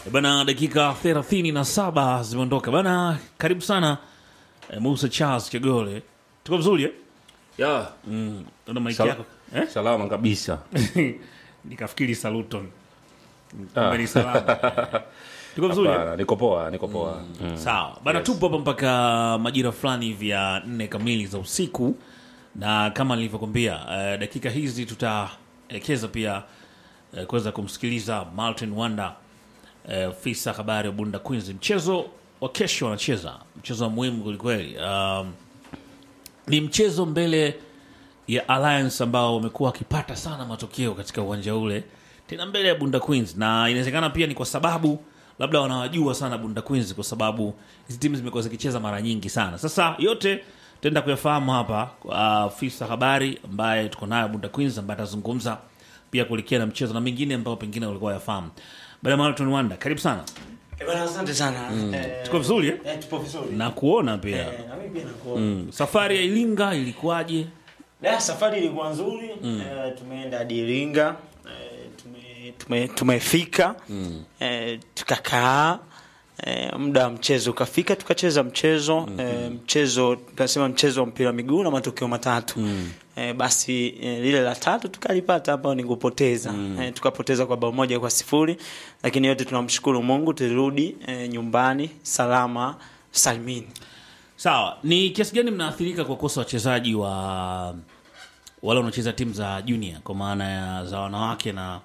Bana, dakika 37 zimeondoka bana. Karibu sana eh, Musa Charles Kigole, tuko vizuri eh? Ya, Mm, una maiki Sal- yako eh? salama kabisa. Nikafikiri Saluton Ah. kumbe ni salama. Tuko vizuri eh? Hapana, niko poa, niko poa. Mm. Sawa bana, tupo hapa mpaka majira fulani hivi ya nne kamili za usiku, na kama nilivyokwambia eh, dakika hizi tutaelekeza pia eh, kuweza kumsikiliza Martin Wanda eh, ofisa habari wa Bunda Queens. Mchezo wa kesho wanacheza mchezo wa muhimu kwelikweli. Um, ni mchezo mbele ya Alliance ambao wamekuwa wakipata sana matokeo katika uwanja ule, tena mbele ya Bunda Queens, na inawezekana pia ni kwa sababu labda wanawajua sana Bunda Queens, kwa sababu hizi timu zimekuwa zikicheza mara nyingi sana. Sasa yote tutaenda kuyafahamu hapa kwa afisa habari ambaye tuko nayo Bunda Queens, ambaye atazungumza pia kuelekea na mchezo na mengine ambayo pengine walikuwa yafahamu. Baada ya Marathon Wanda, karibu sana. Eh, bwana, asante sana. Eh, Tuko vizuri eh? eh, tupo vizuri. na kuona pia Eh, na mimi pia nakuona. mm. safari ya Iringa ilikuwaje? Da, safari ilikuwa nzuri. Eh, tumeenda hadi Iringa. Eh, tume, tume, tumefika. Eh, tukakaa. Eh, muda wa mchezo ukafika tukacheza mchezo eh, mchezo tunasema mchezo wa mpira wa miguu na matokeo matatu eh, basi eh, lile la tatu tukalipata hapa ni kupoteza eh, tukapoteza kwa bao moja kwa sifuri lakini yote tunamshukuru Mungu tulirudi eh, nyumbani salama salmini Sawa, ni kiasi gani mnaathirika kwa kosa wachezaji wa wale wanaocheza timu za junior kwa maana ya za wanawake, na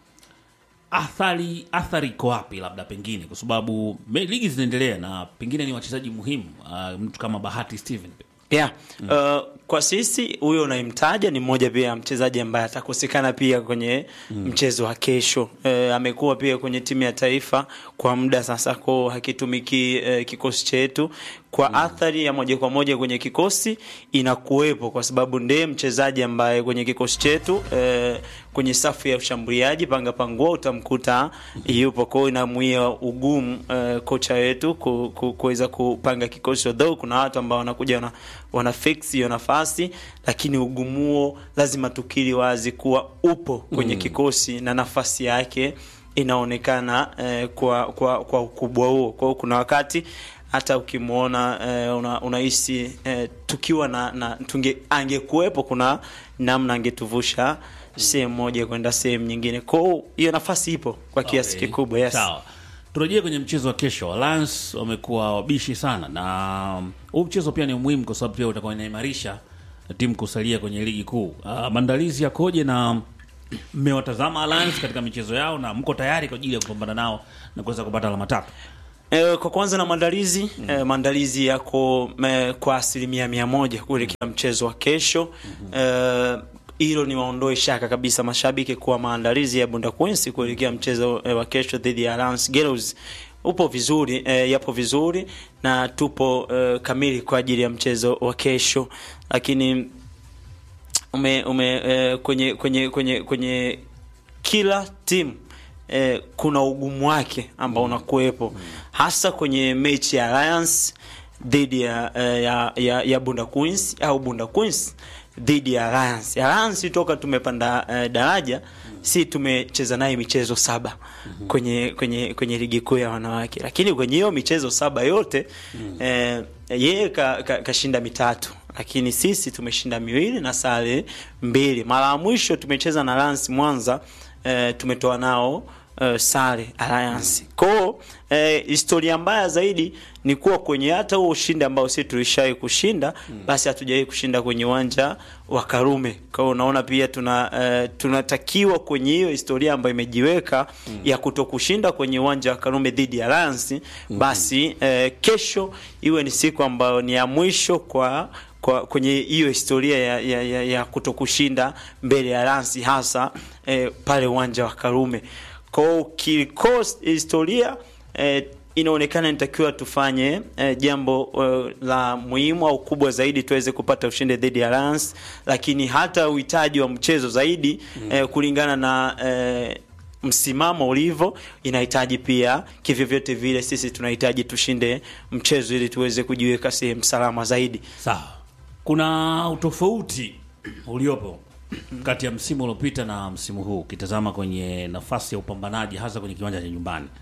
athari athari iko wapi, labda pengine kwa sababu me- ligi zinaendelea na pengine ni wachezaji muhimu uh, mtu kama Bahati Steven yeah. Uh, kwa sisi huyo unayemtaja ni mmoja pia ya mchezaji ambaye atakosekana pia kwenye mchezo wa kesho. Uh, amekuwa pia kwenye timu ya taifa kwa muda sasa, ko hakitumiki uh, kikosi chetu kwa athari ya moja kwa moja kwenye kikosi inakuwepo, kwa sababu ndiye mchezaji ambaye kwenye kikosi chetu eh, kwenye safu ya ushambuliaji panga pangua utamkuta yupo. Kwa hiyo inamwia ugumu eh, kocha wetu ku- ku- kuweza kupanga kikosi, although kuna watu ambao wanakuja wana, wana fix hiyo nafasi, lakini ugumu huo lazima tukiri wazi kuwa upo kwenye kikosi na nafasi yake inaonekana eh, kwa, kwa, kwa ukubwa huo. Kwa hiyo kuna wakati hata ukimwona eh, una, unahisi eh, tukiwa na, na tunge, angekuwepo kuna namna angetuvusha sehemu moja kwenda sehemu nyingine. Kwa hiyo hiyo nafasi ipo kwa kiasi Okay. kikubwa. Yes. Sawa, turejee kwenye mchezo wa kesho. Alliance wamekuwa wabishi sana, na um, huu mchezo pia ni muhimu kwa sababu pia utakuwa inaimarisha timu kusalia kwenye ligi kuu. Uh, maandalizi yakoje na mmewatazama Alliance katika michezo yao na mko tayari kwa ajili ya kupambana nao na kuweza kupata alama tatu? Eh, kwa kwanza na maandalizi eh, maandalizi yako eh, kwa asilimia mia moja kuelekea mchezo wa kesho eh, hilo ni waondoe shaka kabisa mashabiki kuwa maandalizi ya Bunda Queens kuelekea mchezo eh, wa kesho dhidi ya Alliance Girls upo vizuri eh, yapo vizuri na tupo eh, kamili kwa ajili ya mchezo wa kesho, lakini ume, ume eh, kwenye kwenye kwenye kwenye kila timu eh, kuna ugumu wake ambao unakuwepo hasa kwenye mechi ya Alliance dhidi ya, eh, ya, ya, ya Bunda Queens au Bunda Queens dhidi ya Alliance. Alliance toka tumepanda eh, daraja si tumecheza naye michezo saba kwenye kwenye kwenye ligi kuu ya wanawake, lakini kwenye hiyo michezo saba yote eh, yeye kashinda ka, kashinda mitatu lakini sisi tumeshinda miwili na sare mbili. Mara ya mwisho tumecheza na Alliance Mwanza eh, tumetoa nao eh, sare Alliance. Kwao eh, historia mbaya zaidi ni kuwa kwenye hata huo ushindi ambao sisi tulishawahi kushinda basi hatujawahi kushinda kwenye uwanja wa Karume. Kwa hiyo unaona pia tuna eh, tunatakiwa kwenye hiyo historia ambayo imejiweka ya kutokushinda kwenye uwanja wa Karume dhidi ya Alliance basi eh, kesho iwe ni siku ambayo ni ya mwisho kwa kwa kwenye hiyo historia ya, ya, ya, ya kutokushinda mbele ya Alliance hasa eh, pale uwanja wa Karume. Kwa hiyo kikosi historia eh, inaonekana inatakiwa tufanye eh, jambo eh, la muhimu au kubwa zaidi tuweze kupata ushindi dhidi ya Alliance, lakini hata uhitaji wa mchezo zaidi eh, kulingana na eh, msimamo ulivyo inahitaji pia kivyovyote vile sisi tunahitaji tushinde mchezo ili tuweze kujiweka sehemu salama zaidi. Sawa, kuna utofauti uliopo kati ya msimu uliopita na msimu huu ukitazama kwenye nafasi ya upambanaji hasa kwenye kiwanja cha nyumbani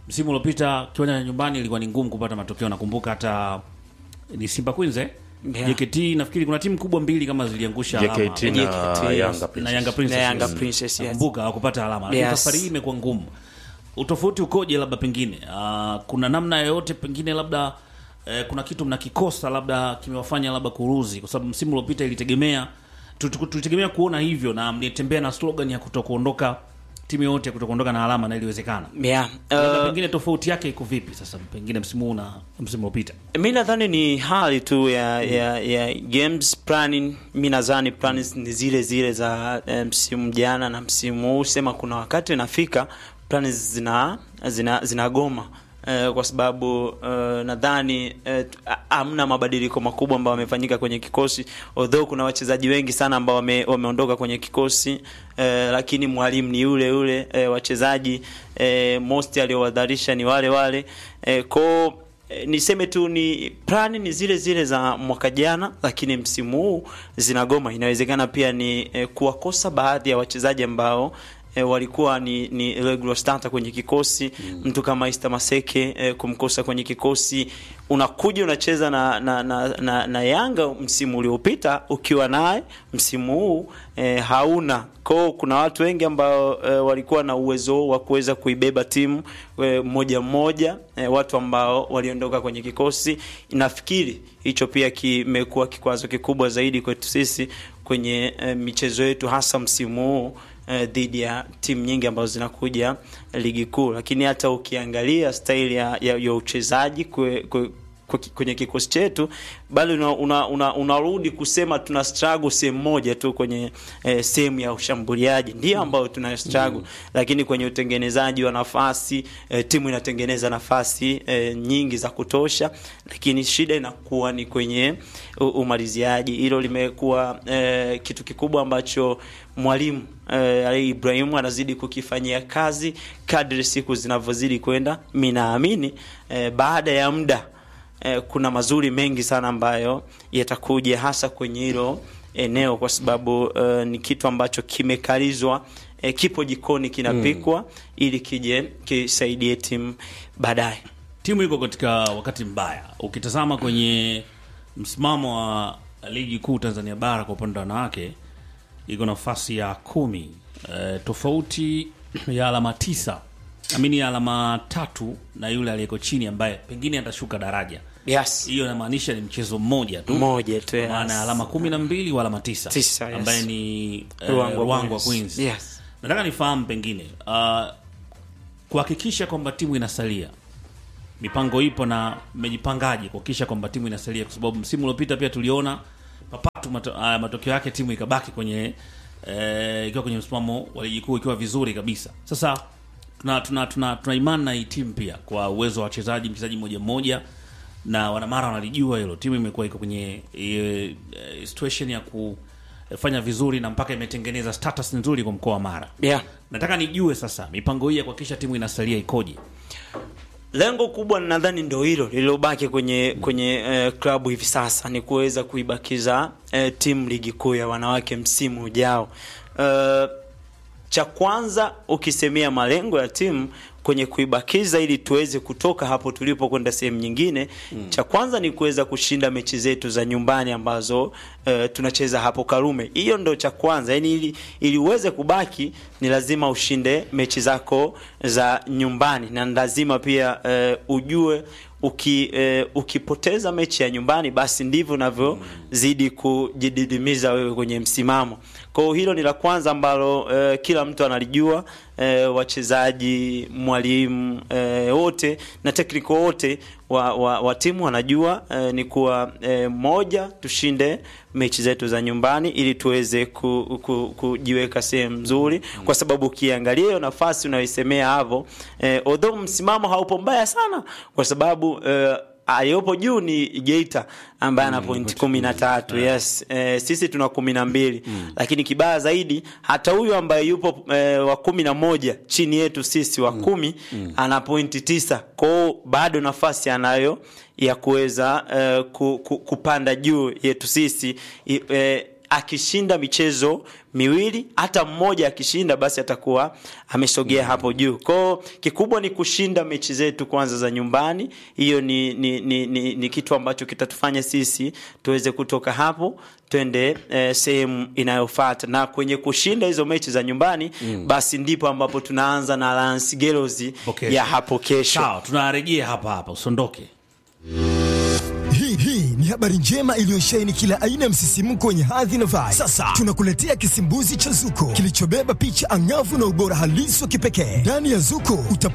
msimu uliopita kiwanja cha nyumbani ilikuwa ni ngumu kupata matokeo. Nakumbuka hata ni Simba Queens eh? Yeah. JKT nafikiri kuna timu kubwa mbili kama ziliangusha alama. JKT na JKT, yes. Yanga na Princess. Yanga Princess. Na Yanga yes. Princess, yes. Nakumbuka hawakupata alama. Lakini Yes. safari hii imekuwa ngumu. Utofauti ukoje labda pengine? Uh, kuna namna yoyote pengine labda eh, kuna kitu mnakikosa labda kimewafanya labda kuruzi kwa sababu msimu uliopita ilitegemea tu- tu- tulitegemea kuona hivyo na mlitembea na slogan ya kutokuondoka timu yote kutokuondoka na alama na iliwezekana. yeah. Labda uh, pengine tofauti yake iko vipi sasa pengine msimu huu na msimu uliopita? mi nadhani ni hali tu ya, ya, ya games planning. Mi nadhani plans ni zile zile za eh, msimu jana na msimu huu, sema kuna wakati inafika plans zina zina zinagoma eh, kwa sababu eh, nadhani eh, tu- ha- hamna mabadiliko makubwa ambayo yamefanyika kwenye kikosi, although kuna wachezaji wengi sana ambao wame, wameondoka kwenye kikosi eh, lakini mwalimu ni yule yule eh, wachezaji eh, most aliowadharisha ni wale wale eh, ko Eh, niseme tu ni plani ni zile zile za mwaka jana, lakini msimu huu zinagoma. Inawezekana pia ni eh, kuwakosa baadhi ya wachezaji ambao eh, walikuwa ni, ni regular starter kwenye kikosi mtu kama Ista Maseke eh, kumkosa kwenye kikosi. Unakuja unacheza na, na, na, na, na Yanga msimu uliopita ukiwa naye, msimu huu eh, hauna kwao. Kuna watu wengi ambao eh, walikuwa na uwezo wa kuweza kuibeba timu eh, mmoja mmoja eh, watu ambao waliondoka kwenye kikosi. Nafikiri hicho pia kimekuwa kikwazo kikubwa zaidi kwetu sisi kwenye eh, michezo yetu hasa msimu huu eh, dhidi ya timu nyingi ambazo zinakuja ligi kuu, lakini hata ukiangalia staili ya, ya, ya uchezaji kwe, kwe, kwa ki- kwenye kikosi chetu bado unarudi una, una, unarudi kusema tuna struggle sehemu moja tu kwenye eh, sehemu ya ushambuliaji ndio ambayo tuna struggle lakini kwenye utengenezaji wa nafasi eh, timu inatengeneza nafasi eh, nyingi za kutosha lakini shida inakuwa ni kwenye u- umaliziaji hilo limekuwa eh, kitu kikubwa ambacho mwalimu eh, Ali Ibrahimu anazidi kukifanyia kazi kadri siku zinavyozidi kwenda mi naamini eh, baada ya muda eh, kuna mazuri mengi sana ambayo yatakuja hasa kwenye hilo eneo kwa sababu eh, ni kitu ambacho kimekalizwa eh, kipo jikoni kinapikwa ili kije kisaidie timu baadaye timu iko katika wakati mbaya. Ukitazama kwenye msimamo wa ligi kuu Tanzania bara kwa upande wa wanawake iko nafasi ya kumi, e, tofauti ya alama tisa amini ya alama tatu na yule aliyeko chini ambaye pengine atashuka daraja. yes. Hiyo inamaanisha ni mchezo mmoja tu, moja tu kwa yes. maana ya alama kumi na mbili wa alama tisa, Tisa, yes. ambaye ni eh, Ruangwa Ruangwa Queens. Queens. Yes. Nataka nifahamu pengine uh, kuhakikisha kwamba timu inasalia mipango ipo na mmejipangaje kuhakikisha kwamba timu inasalia, kwa sababu msimu uliopita pia tuliona papatu mato, uh, matokeo yake timu ikabaki kwenye eh, ikiwa kwenye msimamo wa ligi kuu ikiwa vizuri kabisa. Sasa tuna tuna tuna, tuna imani na hii timu pia kwa uwezo wa wachezaji, mchezaji mmoja mmoja, na wanamara wanalijua hilo. Timu imekuwa iko kwenye eh, eh, situation ya kufanya vizuri na mpaka imetengeneza status nzuri kwa mkoa wa Mara. yeah. Nataka nijue sasa mipango hii ya kuhakikisha timu inasalia ikoje? lengo kubwa nadhani ndo hilo lililobaki kwenye kwenye eh, klabu hivi sasa ni kuweza kuibakiza eh, timu ligi kuu ya wanawake msimu ujao. Eh, cha kwanza ukisemea malengo ya timu kwenye kuibakiza ili tuweze kutoka hapo tulipo kwenda sehemu nyingine mm. cha kwanza ni kuweza kushinda mechi zetu za nyumbani ambazo eh, tunacheza hapo Karume. Hiyo ndo cha kwanza, yani ili, ili uweze kubaki ni lazima ushinde mechi zako za nyumbani na lazima pia eh, ujue uki, eh, ukipoteza mechi ya nyumbani basi ndivyo unavyozidi kujididimiza wewe kwenye msimamo. Kwa hiyo hilo ni la kwanza ambalo eh, kila mtu analijua eh, wachezaji, mwalimu eh, wote na tekniko wote wa, wa, wa timu wanajua eh, ni kuwa eh, moja tushinde mechi zetu za nyumbani ili tuweze ku, ku, kujiweka sehemu nzuri, kwa sababu ukiangalia hiyo nafasi unayoisemea hapo eh, although msimamo haupo mbaya sana, kwa sababu eh, aliyopo juu ni Geita ambaye ana pointi kumi na tatu yes. Eh, sisi tuna kumi na mbili lakini kibaya zaidi hata huyu ambaye yupo eh, wa kumi na moja chini yetu sisi wa kumi ana pointi tisa kwao bado nafasi anayo ya kuweza eh, ku, ku, kupanda juu yetu sisi I, eh, akishinda michezo miwili hata mmoja akishinda basi atakuwa amesogea hapo juu kwao kikubwa ni kushinda mechi zetu kwanza za nyumbani hiyo ni, ni, ni, ni, ni kitu ambacho kitatufanya sisi tuweze kutoka hapo twende eh, sehemu inayofata na kwenye kushinda hizo mechi za nyumbani mm. basi ndipo ambapo tunaanza na Alliance Girls Hapo ya kesho. hapo kesho sawa tunarejea hapa hapa usiondoke Hii hii ni habari njema iliyosheheni kila aina ya msisimko wenye hadhi na vibe. Sasa tunakuletea kisimbuzi cha Zuko kilichobeba picha angavu na ubora halisi wa kipekee. Ndani ya Zuko utapata